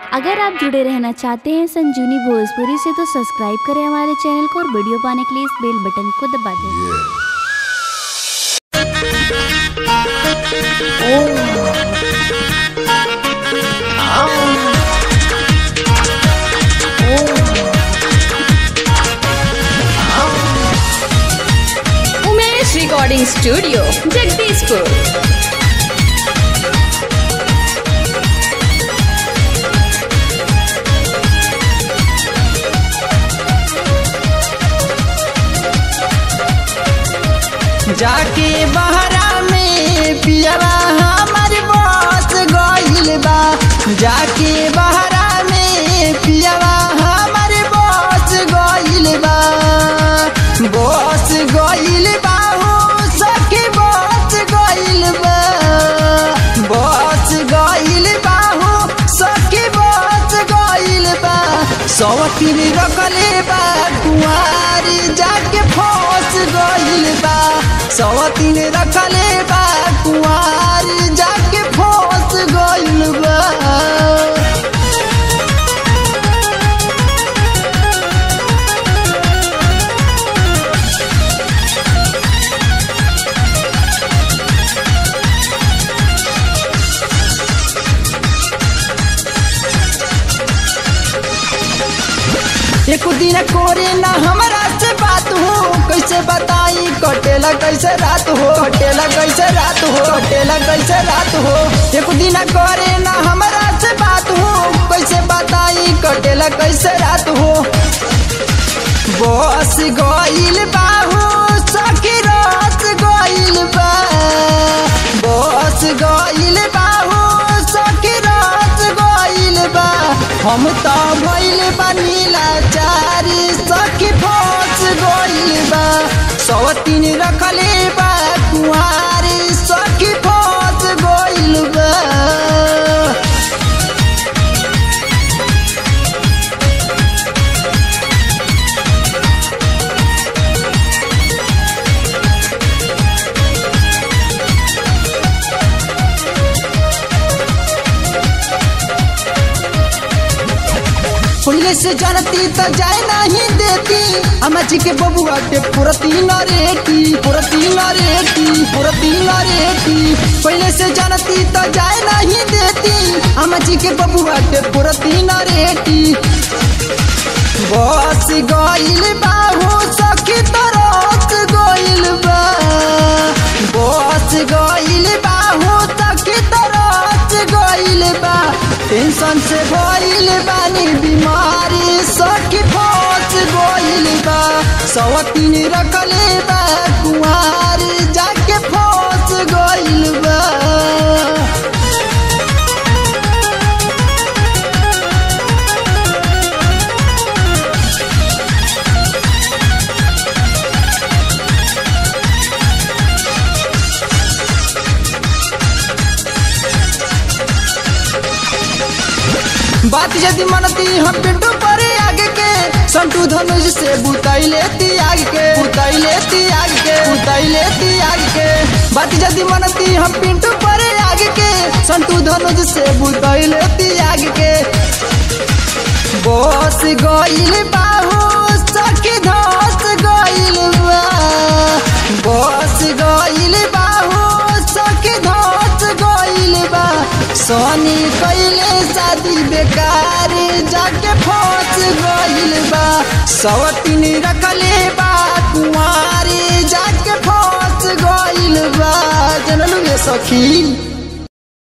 अगर आप जुड़े रहना चाहते हैं संजीवनी भोजपुरी से तो सब्सक्राइब करें हमारे चैनल को और वीडियो पाने के लिए इस बेल बटन को दबा दें उमेश रिकॉर्डिंग स्टूडियो जगदीशपुर जाके बहरा में पियवा हमर बस गइल बा जाके बहरा में पियवा हमर बस गइल बा बस गइल बा हो सखी बस गइल बा बस गइल बा हो सखी बस गइल बा सवतीन रखले बा कुआरी जाके फंस गइल बा सवतीन रखले बा कुआरी जाके फंस गइल बा एक दिन कोरे ना हमरा से बात हो कैसे बताई कटेला कैसे रात हो कटेला कैसे रात हो कटेला कैसे रात हो एक दिन करे ना हमरा से बात हो कैसे बताई कटेला कैसे रात हो बस गइल बा हो सखी रात गइल बा बस गइल बा हो सखी रात गइल बा हम तो भइल बानी लाचारी सखी फंस गइल बा सवतीन रखले बा कुहारी सखी फंस गइल बा पहले से जानती तो जाए नहीं देती अम्मा जी के बबुआ के पुरती न रेटी पुरती न रेटी पुरती न रेटी पहले से जानती तो जाए नहीं देती अम्मा जी के बबुआ के पुरती न रेटी बस गइल बा हो सखी तरस गइल बा बस गइल बा हो सखी तरस गइल बा टेंशन से गइल बानी बीमारी सखी फंस गइल बा सवतीन रखले बा कुआरी जाके फंस गइल बा बात यदि मनती हम पिंटू पर आगे के संटू धनुष से बुताई लेती आग के बुताई लेती आग के बुताई लेती आग के बात यदि मनती हम पिंटू पर आगे के संटू धनुष से बुताई लेती आग के बस गइल बाहू सखी धस गइल बा बस गइल बाहू सखी धस गइल बा सोनी कैले शादी बेकार जाके फंस गइल बा सवतीन रखले बा कुंवारी जाके फंस गइल बा जनलू ये सखी